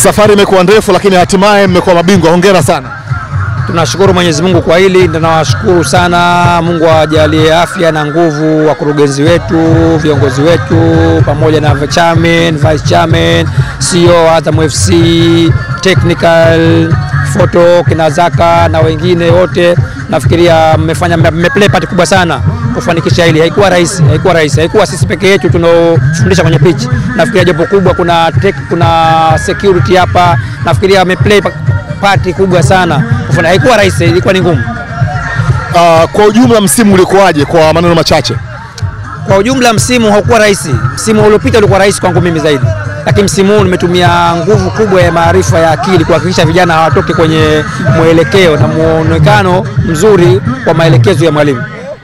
Safari imekuwa ndefu, lakini hatimaye mmekuwa mabingwa. Hongera sana. Tunashukuru Mwenyezi Mungu kwa hili, tunawashukuru sana. Mungu awajalie afya na nguvu wakurugenzi wetu, viongozi wetu, pamoja na chairman, vice chairman, CEO Azam FC, technical photo kina Zaka na wengine wote. Nafikiria mmefanya mmeplay part kubwa sana kufanikisha hili. Haikuwa rahisi, haikuwa rahisi, haikuwa sisi peke yetu tunaofundisha kwenye pitch. Nafikiria jambo kubwa, kuna tech, kuna security hapa. Nafikiria wameplay pati kubwa sana kufanya. Haikuwa rahisi, ilikuwa ni ngumu. Uh, kwa ujumla msimu ulikuwaje kwa maneno machache? Kwa ujumla msimu haukuwa rahisi. Msimu uliopita ulikuwa rahisi kwangu mimi zaidi, lakini msimu huu nimetumia nguvu kubwa ya maarifa ya akili kuhakikisha vijana hawatoki kwenye mwelekeo na muonekano mzuri wa maelekezo ya mwalimu.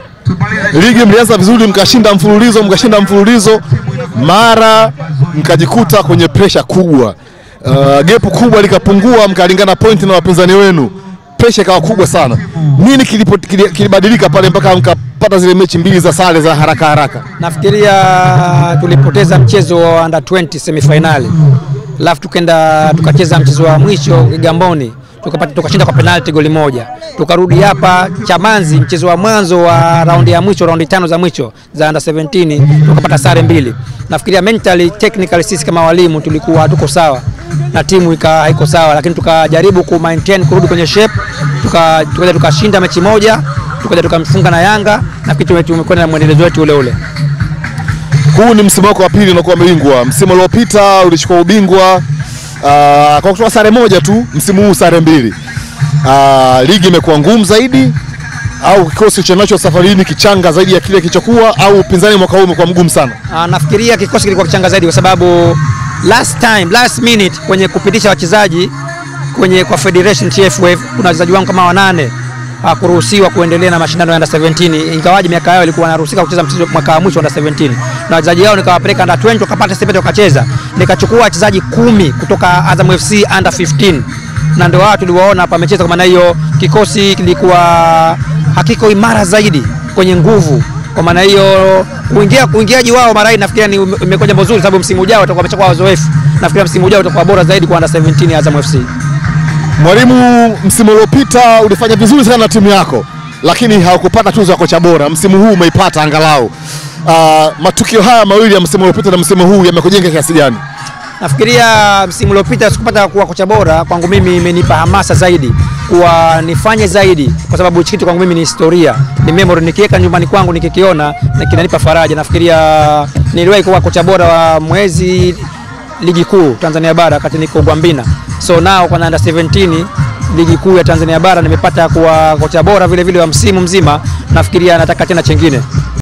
Ligi mlianza vizuri, mkashinda mfululizo, mkashinda mfululizo, mara mkajikuta kwenye presha kubwa. Uh, gepu kubwa likapungua, mkalingana point na wapinzani wenu, presha ikawa kubwa sana. Nini kilipo, kilibadilika pale mpaka mkapata zile mechi mbili za sare za haraka haraka? Nafikiria tulipoteza mchezo wa under 20 semifinali, alafu tukenda tukacheza mchezo wa mwisho Kigamboni tukapata tukashinda kwa penalti goli moja. Tukarudi hapa Chamanzi, mchezo wa mwanzo wa raundi ya mwisho, raundi tano za mwisho za under 17 tukapata sare mbili. Nafikiria mentally, technically sisi kama walimu tulikuwa hatuko sawa na timu ika haiko sawa, lakini tukajaribu ku maintain kurudi kwenye shape, tukaja tuka tukashinda mechi moja, tukaja tukamfunga na Yanga. Nafikiri tumekwenda na mwendelezo wetu ule ule. Huu ni msimu wako wa pili unakuwa bingwa. Msimu uliopita ulichukua ubingwa Uh, kwa kutoa sare moja tu, msimu huu sare mbili. Uh, ligi imekuwa ngumu zaidi au kikosi cha nacho safari hii kichanga zaidi ya kile kilichokuwa au upinzani mwaka huu umekuwa mgumu sana? Uh, nafikiria kikosi kilikuwa kichanga zaidi kwa sababu last time, last minute kwenye kupitisha wachezaji kwenye kwa Federation TFF kuna wachezaji wangu kama wanane hakuruhusiwa kuendelea na mashindano ya under 17 ingawaje miaka yao ilikuwa wanaruhusika kucheza mchezo mwaka wa mwisho under 17, na wachezaji wao nikawapeleka under 20 wakapata stipend wakacheza. Nikachukua wachezaji kumi kutoka Azam FC under 15 na ndio wao tuliwaona hapa wamecheza. Kwa maana hiyo kikosi kilikuwa hakiko imara zaidi kwenye nguvu. Kwa maana hiyo kuingia uingiaji wao marai nafikiria ni imekuwa jambo zuri, sababu msimu ujao watakuwa wameshakuwa wazoefu. Nafikiria msimu ujao utakuwa bora zaidi kwa under 17 ya Azam FC. Mwalimu, msimu uliopita ulifanya vizuri sana na timu yako, lakini haukupata tuzo ya kocha bora. Msimu huu umeipata angalau. Uh, matukio haya mawili ya msimu uliopita na msimu huu yamekujenga kiasi gani? Nafikiria msimu uliopita sikupata kuwa kocha bora, kwangu mimi imenipa hamasa zaidi kuwa nifanye zaidi, kwa sababu hichi kitu kwangu mimi ni historia, ni memory. Nikiweka nyumbani kwangu nikikiona na kinanipa faraja. Nafikiria niliwahi kuwa kocha bora wa mwezi ligi kuu Tanzania bara wakati niko Gwambina, so nao kwa under 17 ligi kuu ya Tanzania bara nimepata kuwa kocha bora vile vile wa msimu mzima. Nafikiria nataka tena chengine.